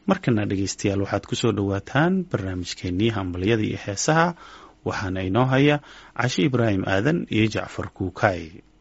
markana dhegeystayaal waxaad ku soo dhowaataan barnaamijkeenii hambalyada iyo heesaha waxaana inoo haya cashe ibraahim aadan iyo jacfar kuukaay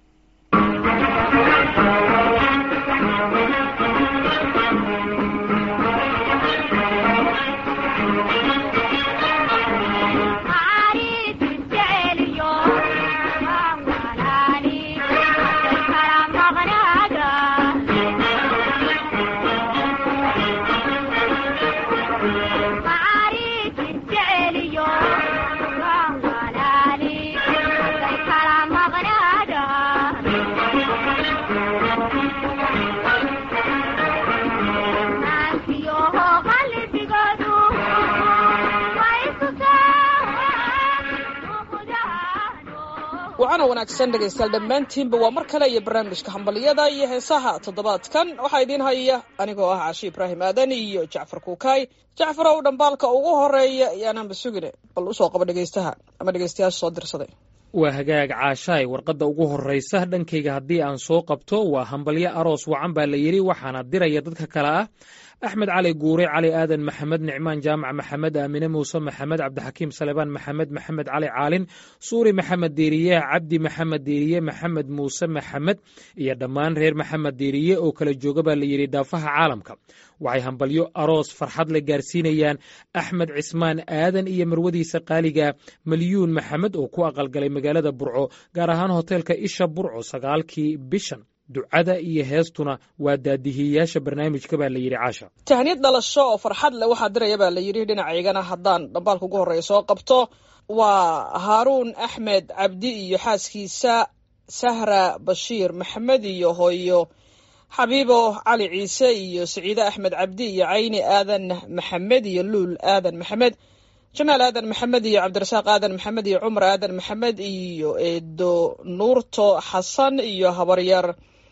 wacana wanaagsan dhegaystayaal dhammaantiinba waa mar kale iyo barnaamijka hambaliyada iyo heesaha toddobaadkan waxaa idiin haya anigoo ah cashi ibraahim aadan iyo jacfar kuukaay jacfarow dhambaalka ugu horeeya yaanaanba sugine bal usoo qaba dhegaystaha ama dhegaystayaasha soo dirsaday waa hagaag caashaay warqadda ugu horraysa dhankayga haddii aan soo qabto waa hambalyo aroos wacan baa la yidhi waxaana diraya dadka kale ah axmed cali guure cali aadan maxamed nicmaan jaamac maxamed aamine muuse maxamed cabdixakiim salebaan maxamed maxamed cali caalin suuri maxamed diiriye cabdi maxamed diiriye maxamed muuse maxamed iyo dhammaan reer maxamed diiriye oo kala jooga baa la yidhi daafaha caalamka waxay hambalyo aroos farxad la gaarsiinayaan axmed cismaan aadan iyo marwadiisa qaaliga malyuun maxamed oo ku aqalgalay magaalada burco gaar ahaan hoteelka isha burco sagaalkii bishan ducada iyo heestuna waa daadihiyayaasha barnaamijka baa la yidhi caasha tahniyad dhalasho oo farxad leh waxaa diraya baa la yidhi dhinacaygana haddaan dhambaalka ugu horreeya soo qabto waa haaruun axmed cabdi iyo xaaskiisa sahra bashiir maxamed iyo hooyo xabiibo cali ciise iyo saciide axmed cabdi iyo cayni aadan maxamed iyo luul aadan maxamed jamaal aadan maxamed iyo cabdirasaaq aadan maxamed iyo cumar aadan maxamed iyo eedo nuurto xasan iyo habaryar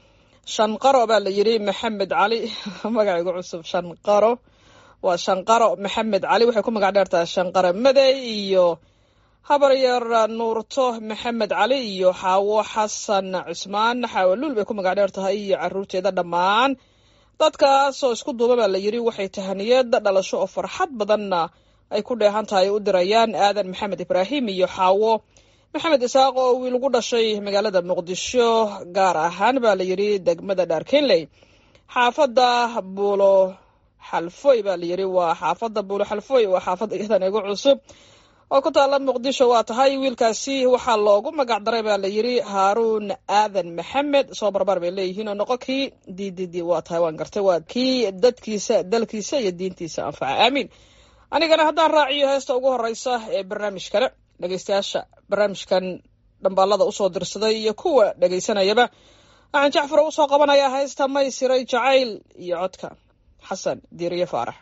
shanqaro baa la yidhi maxamed cali magacaygu cusub shanqaro waa shanqaro maxamed cali waxay ku magac dheertahay shanqaro madey iyo habaryar nuurto maxamed cali iyo xaawo xasan cusmaan xaawo luul bay ku magac dheer tahay iyo caruurteeda dhammaan dadkaasoo isku duuba baa la yidhi waxay tahaniyad dhalasho oo farxad badanna ay ku dheehan tahay u dirayaan aadan maxamed ibraahim iyo xaawo maxamed isaaq oo wiil ugu dhashay magaalada muqdisho gaar ahaan baa la yidhi degmada dhaarkenley xaafadda buulo xalfoy baa la yidhi waa xaafadda buulo xalfoy waa xaafadda iyadan igu cusub oo ku taalla muqdisho waa tahay wiilkaasi waxaa loogu magac daray baa la yidhi haaruun aadan maxamed soo barbar bay leeyihiin oo noqo kii d d d waa tahay waan gartay waa kii dadkiisa dalkiisa iyo diintiisa anfaca aamiin anigana haddaan raaciyo heesta ugu horeysa ee barnaamijkana dhegeystayaasha barnaamijkan dhambaalada usoo dirsaday iyo kuwa dhegeysanayaba waxaan jacfaro usoo qabanayaa heesta may siray jacayl iyo codka xasan diiriye faarax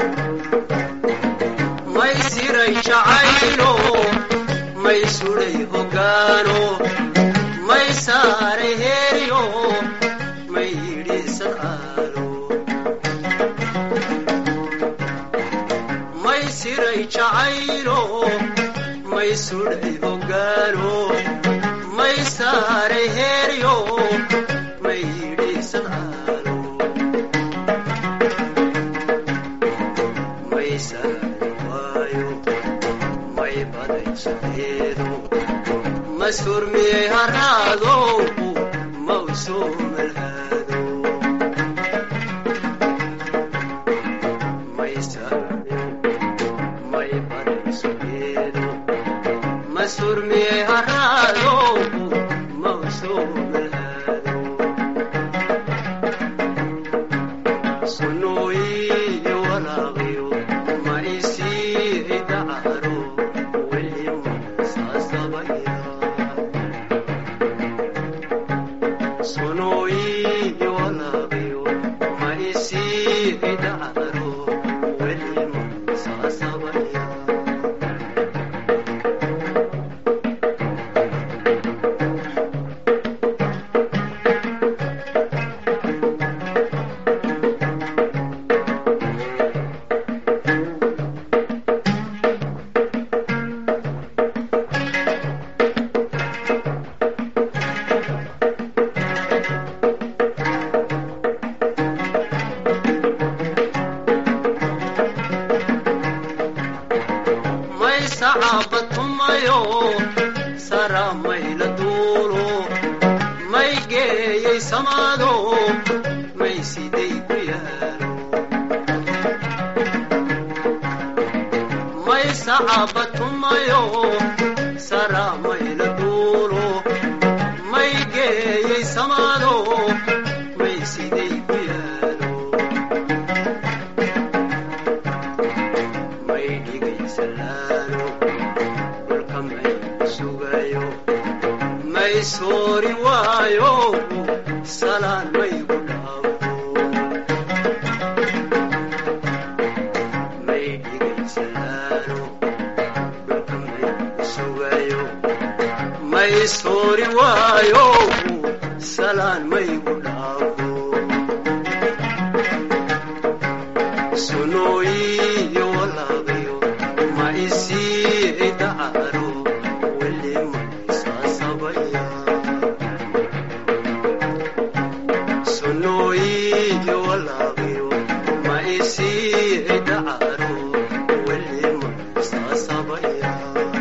may siray jacaylo may suday hogaano may saaray heeryo may yidhi sadcaalo may siray jacaylo may sudhay hogaano may saaray heeryo may yidhi sadcaalo may saari waayo may baday sadeedo ma surmiyey haraadow ma u soo malhaado may saari may baday sadeedo ma surmiyey haraadow ma u soo malhaado sunooyiyo walaaqiyo ma isii dacaro welima saasabaya sunooyiyo walaaqiyo ma isii dacaro welima saasabaya tumayo sara mayla duulo may geeyey samaado may siday ku yaalo may sacaba tumayo sara mayla duulo may geeyey samaado may siday ku yaalo may dhigaysalaano dhulka may sugayo may soori waayo salaan maygu dhaafo may dhigaysalaano dhulka may sugayo may soori waayo salaan maygu dhaafo sunooyiyo walaaqyo ma isii dacaro weli maysasabaya sunooyiyo walaaqyo ma isii dacaro weli maysasabaya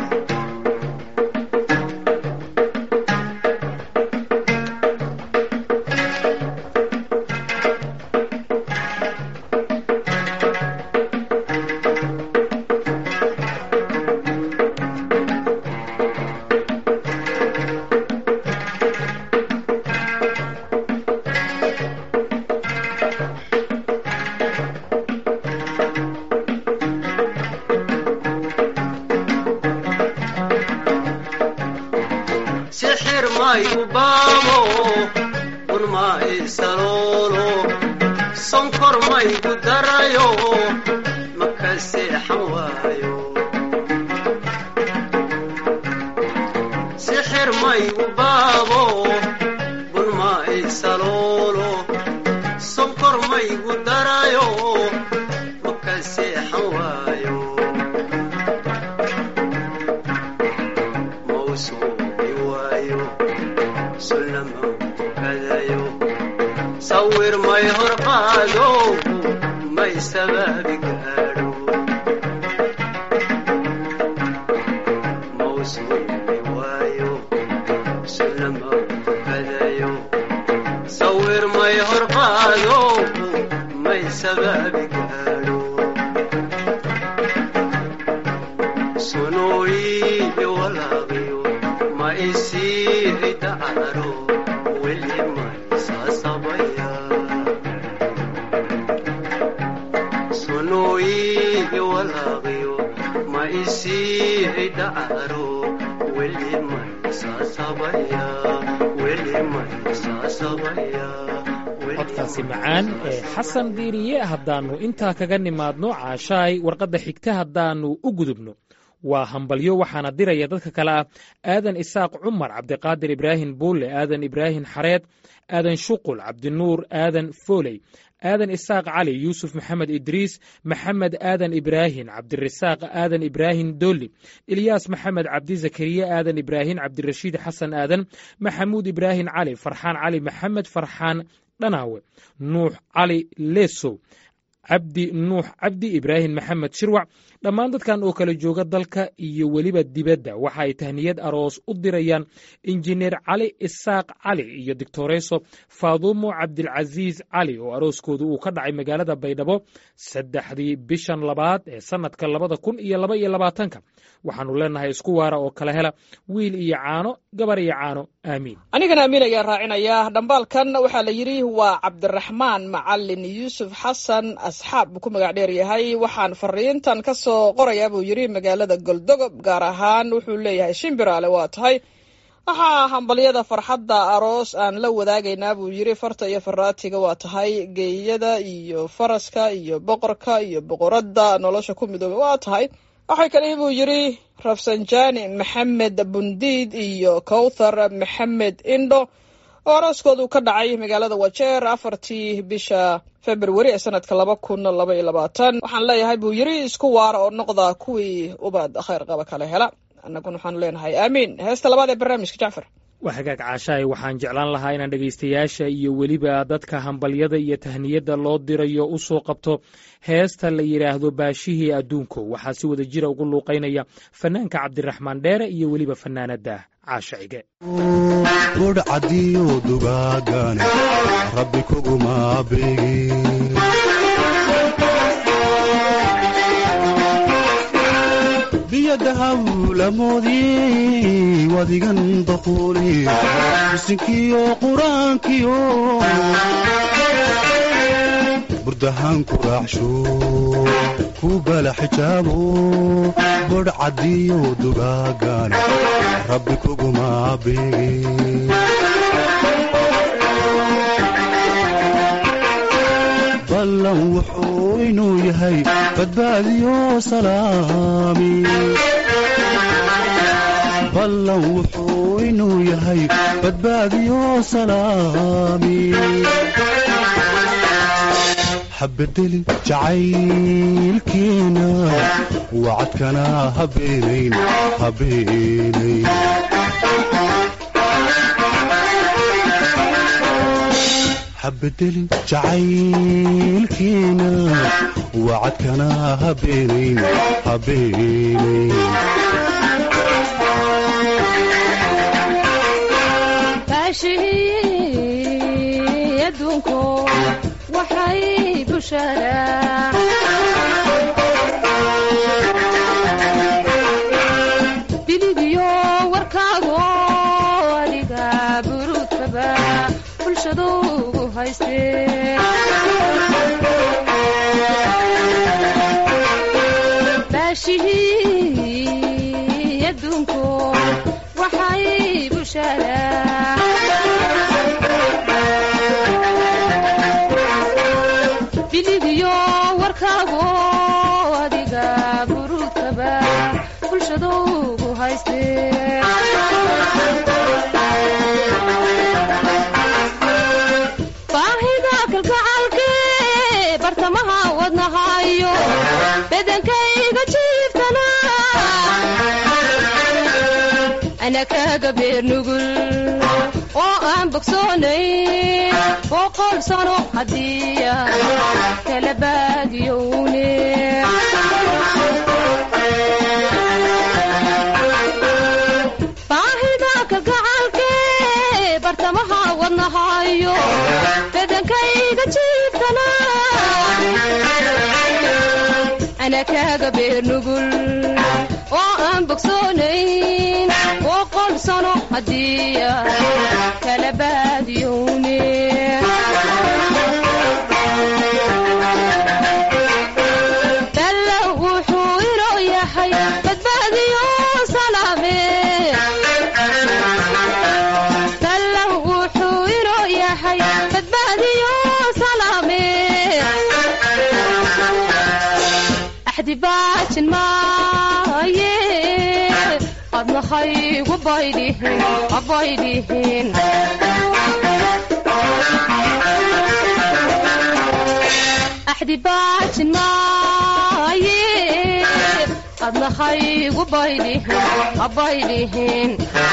sixir mayu baabo un ma isaloolo sonkor maygu darayo maka seexan waayo sixir maygu baabo un ma isaloolo sonkor maygu darayo maka seexan waayo mawsuubi waayo sullama tukadayo sawir may hor qaado may sabaabi gaadho mawsuubi waayo sullama tukadayo sawir may hor qaado may sabaabi gaadho sunooyiyo walaaqyo ma isii dacaro weli maysasabaya sunooyiyo walaaqyo ma isii dacaro weli maysasabaya weli maysasabaya weli codkaasi macaan ee xasan diiriye haddaannu intaa kaga nimaadno caashaay warqadda xigta haddaannu u gudubno waa hambalyo waxaana diraya dadka kale ah aadan isaaq cumar cabdiqaadir ibraahim buulle aadan ibraahim xareed aadan shuqul cabdinuur aadan fooley aadan isaaq cali yuusuf maxamed idriis maxamed aadan ibraahim cabdirasaaq aadan ibraahim dolli ilyaas maxamed cabdi zakariya aadan ibraahim cabdirashiid xasan aadan maxamuud ibraahim cali farxaan cali maxamed farxaan dhanaawe nuux cali lesow cabdi nuux cabdi ibraahim maxamed shirwac dhammaan dadkan oo kala jooga dalka iyo weliba dibadda waxa ay tahniyad aroos u dirayaan injineer cali isaaq cali iyo doctoreso faadumo cabdilcasiis cali oo arooskooda uu ka dhacay magaalada baydhabo saddexdii bishan labaad ee sannadka labada kun iyo laba iyo labaatanka waxaannu leenahay isku waara oo kala hela wiil iyo caano gabar iyo caano aamiin anigana amiin ayaa raacinaya dhambaalkan waxaa la yidhi waa cabdiraxmaan macalin yuusuf xasan asxaab buu ku magac dheer yahay waxaan fariintan ka soo qorayaa buu yidhi magaalada goldogob gaar ahaan wuxuu leeyahay shimbiraale waa tahay waxaa hambalyada farxadda aroos aan la wadaagaynaa buu yidhi farta iyo faraatiga waa tahay geeyada iyo faraska iyo boqorka iyo boqoradda nolosha ku midooba waa tahay waxay kale buu yidhi rafsanjani maxamed bundiid iyo kowthar maxamed indho oo arooskoodu ka dhacay magaalada wajeer afartii bisha februari ee sanadka laba kun laba iyo labaatan waxaan leeyahay buu yidhi isku waara oo noqda kuwii ubad khayr qaba kala hela annaguna waxaanu leenahay aamiin heesta labaad ee barnaamijka jacfar waa hagaag caashaay waxaan jeclaan lahaa inaan dhegaystayaasha iyo weliba dadka hambalyada iyo tahniyadda loo dirayo u soo qabto heesta la yidhaahdo baashihii adduunko waxaa si wada jira ugu luuqaynaya fanaanka cabdiraxmaan dheere iyo weliba fanaanadda caasha cige budh cadiyo dugaagane rabbi kuguma beegin biyadahawlamoodii wadigan daquuli bisinkiyo qur-aankiyo burdahaan ku raacsho ku bala xijaabo bodh cadiyo dugaagane rabbi kuguma beegin ballan wuxuu inuu yahay badbaadiyo salaami ballan wuxuu inuu yahay badbaadiyo salaami habedelin jacaylkeena wacadkana habeenayn habeenayn habedelin jacaylkeena wacadkana habeenayn habeenayn baashihii adduunku waxay busharaa biligiyo warkaago adiga buruudkaba bulshadu ugu haystee baashihii adduunku waxay busharaa biligiyo warkaago adiga buruudkaba bulshadu ugu haystee baahida kalgacalke bartamaha wadnahayo bedankayga jiiftana ana kaga beer nugul oo aan bogsoonay boqol sano haddiya kala baadiyowne baahida kalgacalke bartamaha wadnahayo bedankayga jiiftana ana kaga beer nugul oo aan bogsoonayn boqol sano haddiya kala baadiyowne dalla wuxuu inoo yahay badbaadiyo salaame dalla wuxuu inoo yahay badbaadiyo salaame axdi baajin maaye adnahaygu baydhihin abaydhihin axdi baajin maaye adnahaygu baydhihin abaydhihin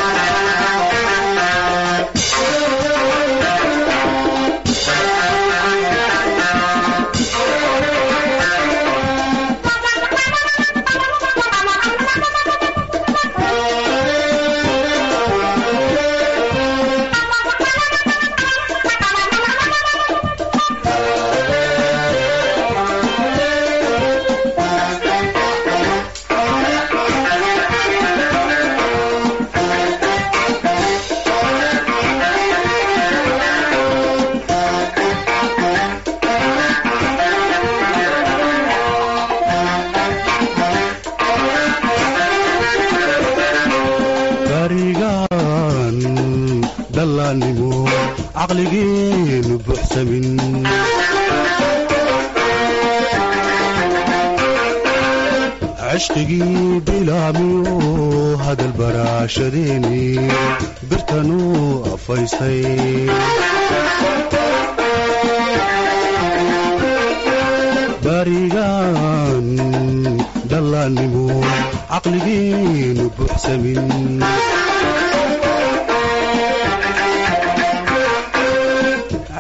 gaarigaan dhallaannimo caqligeenu buuxsamin cishqigii bilaamiyo hadal baraashadeeni birtanuu afaystay baarigaan dhallaannimo caqligeenu buuxsamin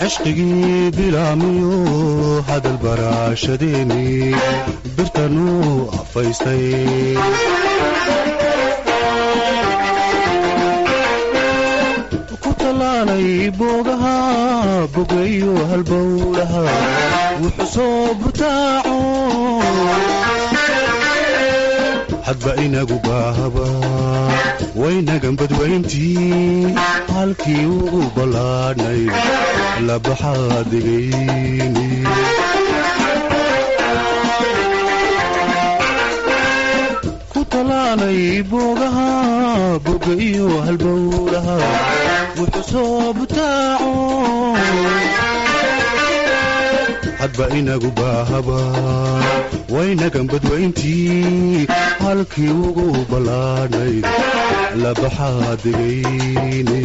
cishqigii bilaamiyo hadal baraashadeeni birtanuu afaystay ku tallaalay boogaha bogayo halbowlaha wuxuu soo butaaco hadba inagu baahaba waynagan badwayntii halkii ugu ballaadhnay labaxaadigayni ku tallaalay boogaha boga iyo halbowlaha wuxuu soo butaaco hadba inagu baahaba waynagan badwayntii halkii ugu ballaadhnayd labaxaadigayni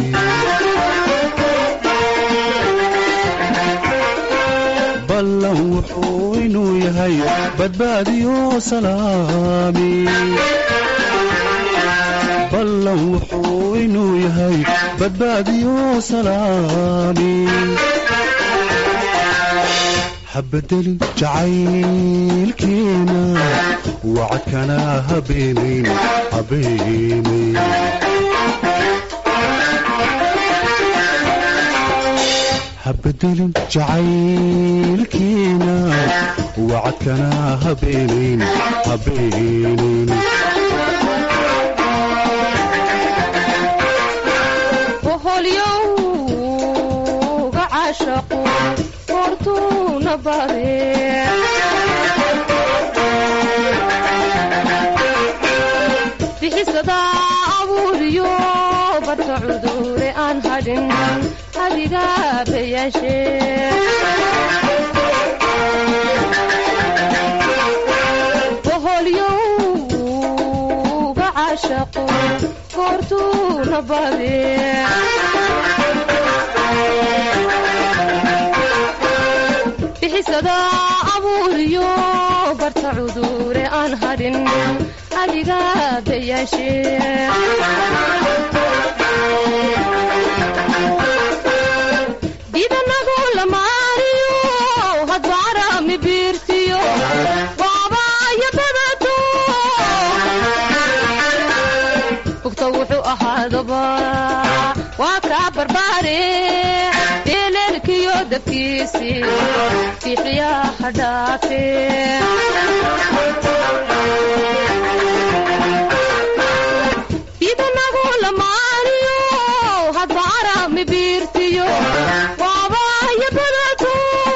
ballan wuxuu inuu yahay badbaadiyo salaami ballan wuxuu inuu yahay badbaadiyo salaami habadelin jacaylkeena wacadkana habeenayn habeenayn habadelin jacaylkeena wacadkana habeenayn habeenayn boholyowga caashaqu hortuuna bade bixisada abuuriyo badka cudure aan hadhin adiga bayaashe boholyowga caashaqu hortuuna bade bixisada abuuriyo barta cudure aan hadhin adiga bayaashe didanagu lamaaniyo hadbaarami biirtiyo waabaaya badato bugta wuxuu ahaadaba waa kaa barbaare beeleelkiyo dabkiisi bixiyaha dhaafe idanagu lamaaniyo hadba arami biirtiyo waabaaya badato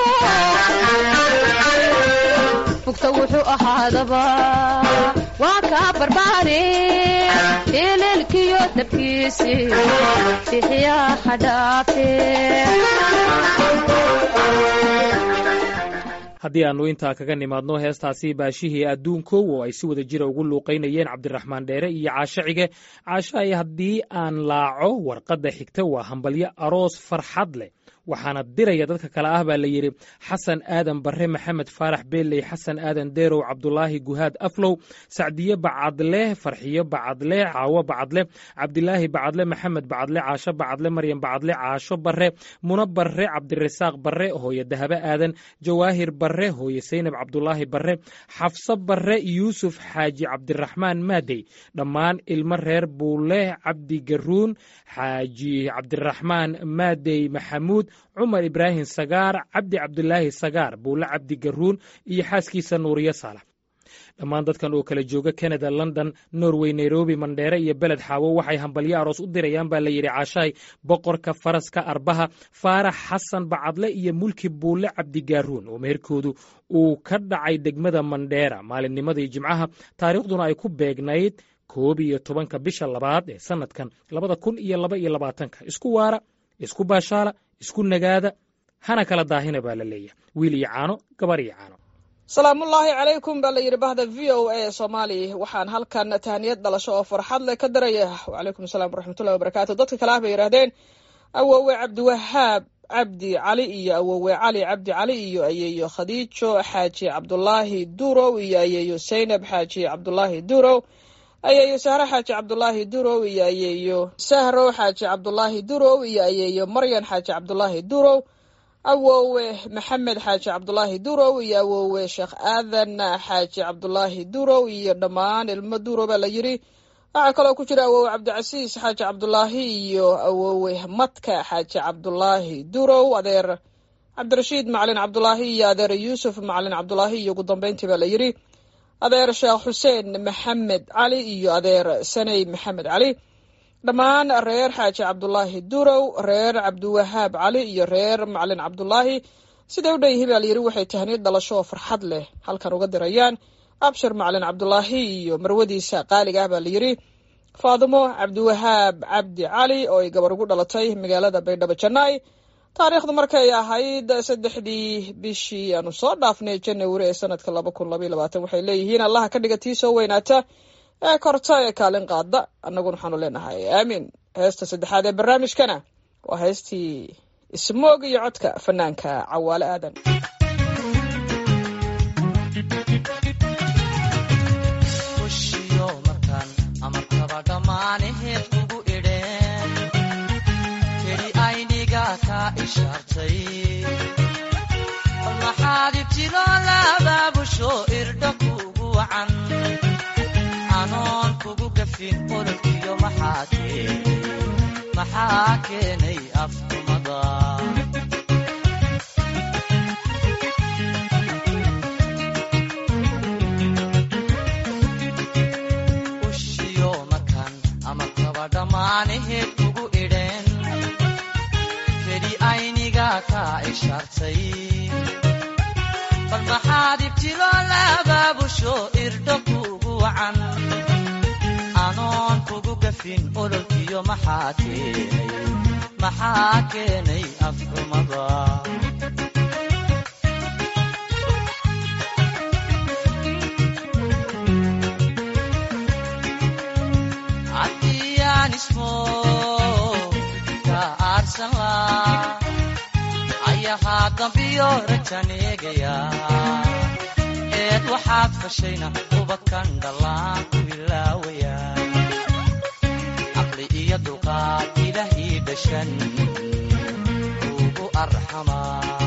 bugta wuxuu ahaadaba waa kaa barbaare beeleelkiyo dabkiisi bixiyaha dhaafe haddii aannu intaa kaga nimaadno heestaasi baashihii adduunkow oo ay si wada jira ugu luuqaynayeen cabdiraxmaan dheere iyo caasho cige caasho ay haddii aan laaco warqadda xigta waa hambalyo aroos farxad leh waxaana diraya dadka kale ah baa la yidhi xasan aadan barre maxamed faarax beeley xasan aadan deerow cabdulaahi guhaad aflow sacdiye bacadle farxiyo bacadle caawo bacadle cabdilaahi bacadle maxamed bacadle caasho bacadle maryam bacadle caasho barre muno barre cabdirasaaq barre hooye dahabe aadan jawaahir barre hooye saynab cabdulaahi barre xafso barre yuusuf xaaji cabdiraxmaan maadey dhammaan ilmo reer buule cabdi garuun xaaji cabdiraxmaan maadey maxamuud cumar ibraahim sagaar cabdi cabdulaahi sagaar buule cabdi garuun iyo xaaskiisa nuuriye saalax dhammaan dadkan oo kala jooga canada london norway nairobi mandheere iyo beled xaawo waxay hambalyo aroos u dirayaan baa la yidhi caashaay boqorka faraska arbaha faarax xasan bacadle iyo mulki buule cabdigaaruun oo meherkoodu uu ka dhacay degmada mandheera maalinnimadii jimcaha taariikhduna ay ku beegnayd koob iyo tobanka bisha labaad ee sanadkan labada kun iyo laba iyo labaatanka isku waara isku baashaala isku nagaada hana kala daahina baa la leeyahay wiil iyo caano gabar iyo caano salaamullaahi calaykum baa la yidhi bahda v o a soomaali waxaan halkan tahniyad dhalasho oo farxad leh ka daraya wacalaykum asalaam waraxmatullahi wabarakaatu dadka kale ah bay yidhaahdeen awowe cabdiwahaab cabdi cali iyo awowe cali cabdi cali iyo ayeeyo khadiijo xaaji cabdulaahi durow iyo ayeeyo saynab xaaji cabdulaahi durow ayeeyo sahro xaaji cabdulaahi durow iyo ayeeyo sahro xaaji cabdulaahi durow iyo ayeeyo maryan xaaji cabdulaahi durow awowe maxamed xaaji cabdulaahi durow iyo awowe sheekh aadan xaaji cabdulaahi durow iyo dhammaan ilmo durow baa la yidhi waxaa kaloo ku jira awowe cabdicasiis xaaji cabdulaahi iyo awowe madka xaaji cabdulaahi durow adeer cabdirashiid macalin cabdulaahi iyo adeer yuusuf macalin cabdulaahi iyo ugu dambeyntii baa la yidhi adeer sheekh xuseen maxamed cali iyo adeer saney maxamed cali dhammaan reer xaaji cabdulaahi durow reer cabdiwahaab cali iyo reer macalin cabdulaahi siday u dhan yihiin baa layidhi waxay tahniid dhalasho oo farxad leh halkan uga dirayaan abshir macalin cabdulaahi iyo marwadiisa qaaliga ah baa layidhi faadimo cabdiwahaab cabdi cali oo ay gabar ugu dhalatay magaalada baydhabo janai taariikhdu markay ahayd saddexdii bishii aanu soo dhaafnay janawari ee sanadka laba kun labaiy labaatan waxay leeyihiin allaha ka dhiga tii soo weynaata ee korta ee kaalin qaada annaguna waxaanu leenahay aamiin heesta saddexaad ee barnaamijkana waa heestii ismoog iyo codka fanaanka cawaale aadan ushiyo markaan amarkaba dhammaanaheed ugu idheen keli ayniga ka ishaartay bal maxaad ibtilo labaabusho irdha kugu wacan anoon kugu gafin ololkiyo maxaa keenay maxaa keenay afkumada ushiyo markaan amarkaba dhammaanaheed ugu idheen keli ayniga ka ishaartay bal maxaad ibtilo labaabusho irdho kugu wacan anoon kugu gafin ololkiyo maxaa keenay maxaa keenay afxumada haddiyaan ismo ka aarsan laa ayahaa dambiyo rajan eegaya eed waxaad fashayna ubadkan dhallaan ku ilaawaya caqli iyo dulqaad ilaah ii dhashan ugu arxamaa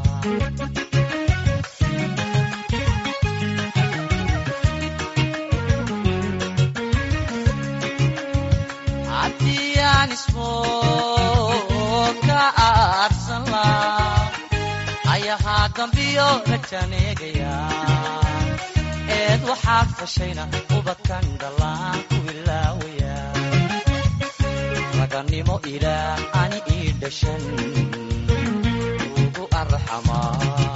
haddii aan ismo ka aarsan laa ayahaa dambiyo rajan eegaya eed waxaad fashayna ubadkan dhallaan ku ilaawaya raganimo ilaah ani ii dhashan ugu arxamaa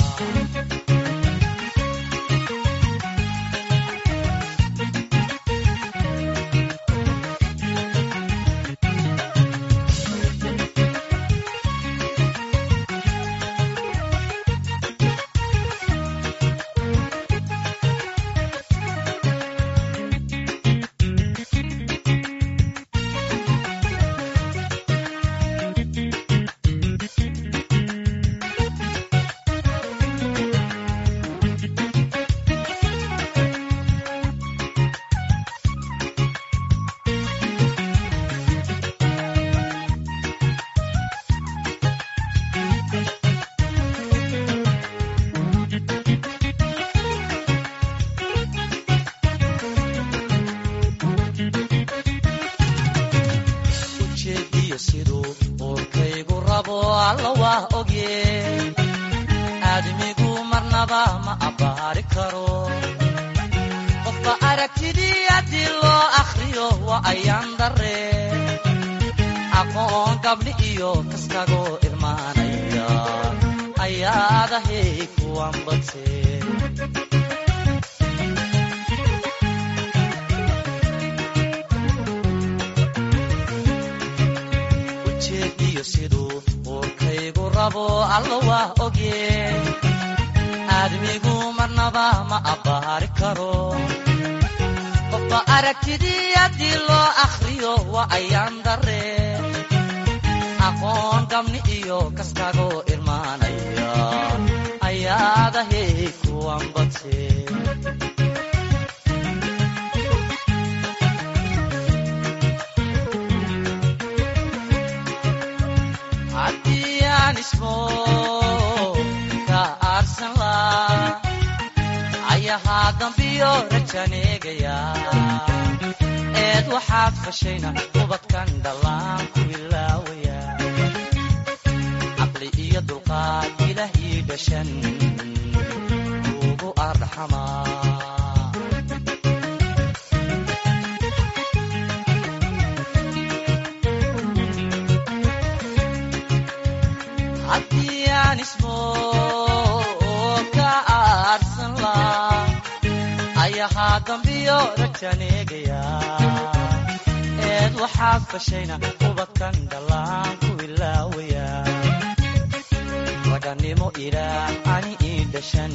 ujeediyo siduu uurkaygu rabo alla waa ogye aadmigu marnaba ma abbaari karo qofba aragtidii haddii loo akhriyo waa ayaan darre aqoon gabdhi iyo kaskagoo irmaanaya ayaadahay kuwan badse ujeediyo siduu uurkaygu rabo alla waa ogye aadmigu marnaba ma abbaari karo qofba aragtidii haddii loo akhriyo waa ayaan darre aqoon gabni iyo kaskagoo irmaanaya ayaadahay kuwan badse haddii aan ismo dambiyo rajaneegaya eed waxaad fashayna ubadkan dhallaan ku ilaawaya caqli iyo dulqaad ilaah ii dhashan ugu arxamaa haddii aan ismo ka aarsan laa ayahaa dambiyo rajaneegaya eed waxaad fashayna ubadkan dhallaan ku ilaawaya raganimo ilaah ani ii dhashan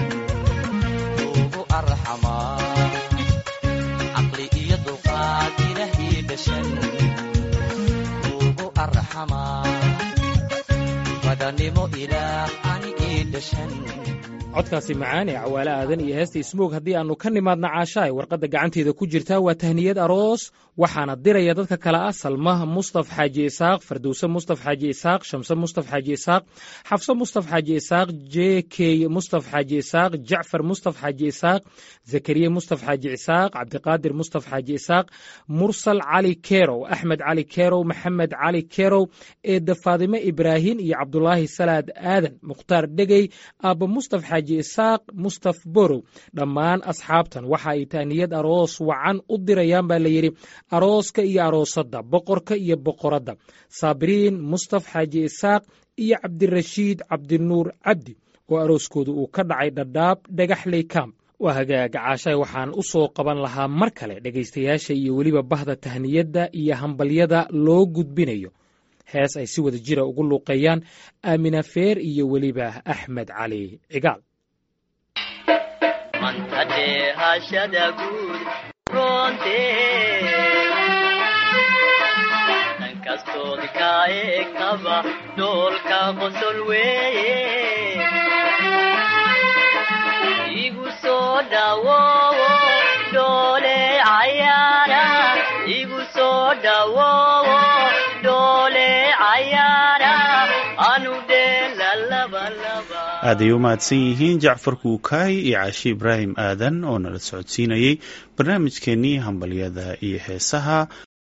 ugu arxamaa caqli iyo dulqaad ilaah ii dhashan ugu arxamaa raganimo ilaah ani ii dhashan codkaasi macaan ee cawaale aadan iyo heesta ismoog haddii aannu ka nimaadna caashaay warqadda gacanteeda ku jirtaa waa tahniyad aroos waxaana diraya dadka kale ah salmah mustaf xaaji isaaq fardowse mustaf xaaji isaaq shamse mustaf xaaji isaaq xafse mustaf xaaji isaaq j k mustaf xaaji isaaq jacfar mustaf xaaji isaaq zakariya mustaf xaaji isaaq cabdiqaadir mustaf xaaji isaaq mursal cali kerow axmed cali kerow maxamed cali kerow eedda faadime ibraahin iyo cabdulaahi salaad aadan mukhtaar dhegey aabba mustaf xaaji isaaq mustaf borow dhammaan asxaabtan waxa ay tahniyad aroos wacan u dirayaan baa la yidhi arooska iyo aroosadda boqorka iyo boqoradda saabiriin mustaf xaaji isaaq iyo cabdirashiid cabdinuur cabdi oo arooskooda uu ka dhacay dhadhaab dhagaxley camp waa hagaaga caashaay waxaan u soo qaban lahaa mar kale dhegaystayaasha iyo weliba bahda tahniyadda iyo hambalyada loo gudbinayo hees ay si wada jira ugu luuqeeyaan aamina feer iyo weliba axmed cali cigaal mantadhe hashada guud roonte dhankastood ka eegtaba dhoolka qosol weeye igu soo dhawowo dhoole cayaara igu soo dhawowo dhoole cayaara anu dheela labalaba aad ay u mahadsan yihiin jacfar kuukaay iyo caashi ibraahim aadan oo nala socodsiinayey barnaamijkeennii hambalyada iyo heesaha